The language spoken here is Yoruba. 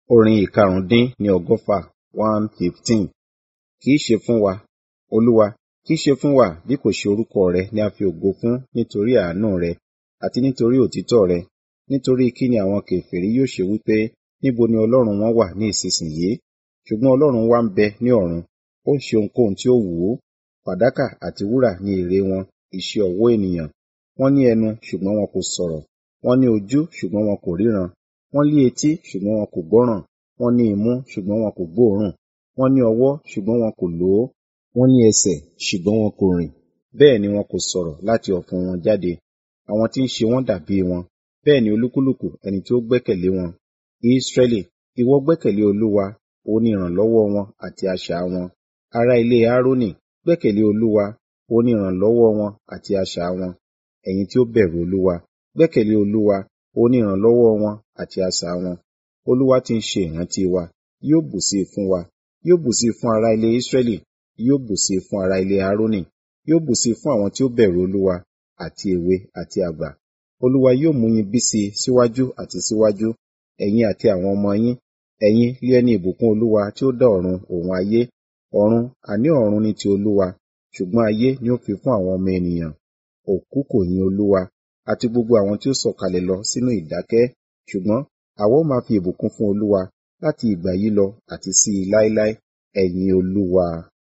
Orin ìkarùndín ní ọgọ́fà one fifteen. Kì í ṣe fún wa, Olúwa, kì í ṣe fún wa bí kò ṣe orúkọ rẹ ni a fi ògo fún nítorí àánú rẹ àti nítorí òtítọ́ rẹ. Nítorí kí ni àwọn kèfèrí yóò ṣe wí pé, níbo ni Ọlọ́run wọn wà ní ìsinsìnyí? Ṣùgbọ́n Ọlọ́run wa ń bẹ ní ọ̀run, ó ń ṣe ohunkóhun tí ó wù ú. Fàdákà àti wúrà ni ère wọn, iṣẹ́ ọwọ́ ènìyàn. Wọ́n ní ẹnu ṣùgbọ́n wọn kò sọ̀rọ̀, wọ́n ní ojú ṣùgbọ́n wọn kò ríran, wọ́n ní etí ṣùgbọ́n wọn kò gbọ́ràn, wọ́n ní imú ṣùgbọ́n wọn kò gbóòórùn, wọ́n ní ọwọ́ ṣùgbọ́n wọn kò lò ó, wọ́n ní ẹsẹ̀ ṣùgbọ́n wọn kò rìn. Bẹ́ẹ̀ ni wọn kò sọ̀rọ̀ láti ọ̀fun wọn jáde. Àwọn tí ń ṣe wọ́n dàbí wọn, bẹ́ẹ̀ ni olúkúlùkù ẹni tí ó gbẹ́kẹ̀lé wọn. Ísírẹ́lì, ìwọ gbẹ́kẹ̀lé Olúwa, òun ni ìrànlọ́wọ́ wọn àti asà wọn. Ará ilé Aaroni, gbẹ́kẹ̀lé Olúwa, òun ni ìrànlọ́wọ́ wọn àti asà wọn. Ẹ̀yin tí ó bẹ̀rù Olúwa, gbẹ́kẹ̀lé Olúwa, òun ni ìrànlọ́wọ́ wọn àti asà wọn. Olúwa ti ń ṣe ìrántí wa, yóò bùsí i fún wa, yóò bùsí i fún ará ilé Ísírẹ́lì, yóò bùsí i fún ará ilé Aaroni, yóò bùsí i fún àwọn tí ó bẹ̀rù Olúwa, àti èwe àti àgbà. Olúwa yóò mú yín bí sí i síwájú àti síwájú, ẹ̀yin àti àwọn ọmọ yín. Ẹ̀yin lé ẹni ìbùkún Olúwa tí ó dá ọ̀run òun ayé. Ọ̀run, àní ọ̀run ní ti Olúwa, ṣùgbọ́n ayé ni ó fi fún àwọn ọmọ ènìyàn. Òkú kò yin Olúwa, àti gbogbo àwọn tí ó sọ̀kalẹ̀ lọ sínú ìdákẹ́. Ṣùgbọ́n àwa ó máa fi ìbùkún fún Olúwa láti ìgbà yìí lọ àti sí i láéláé. Ẹ̀yin Olúwa.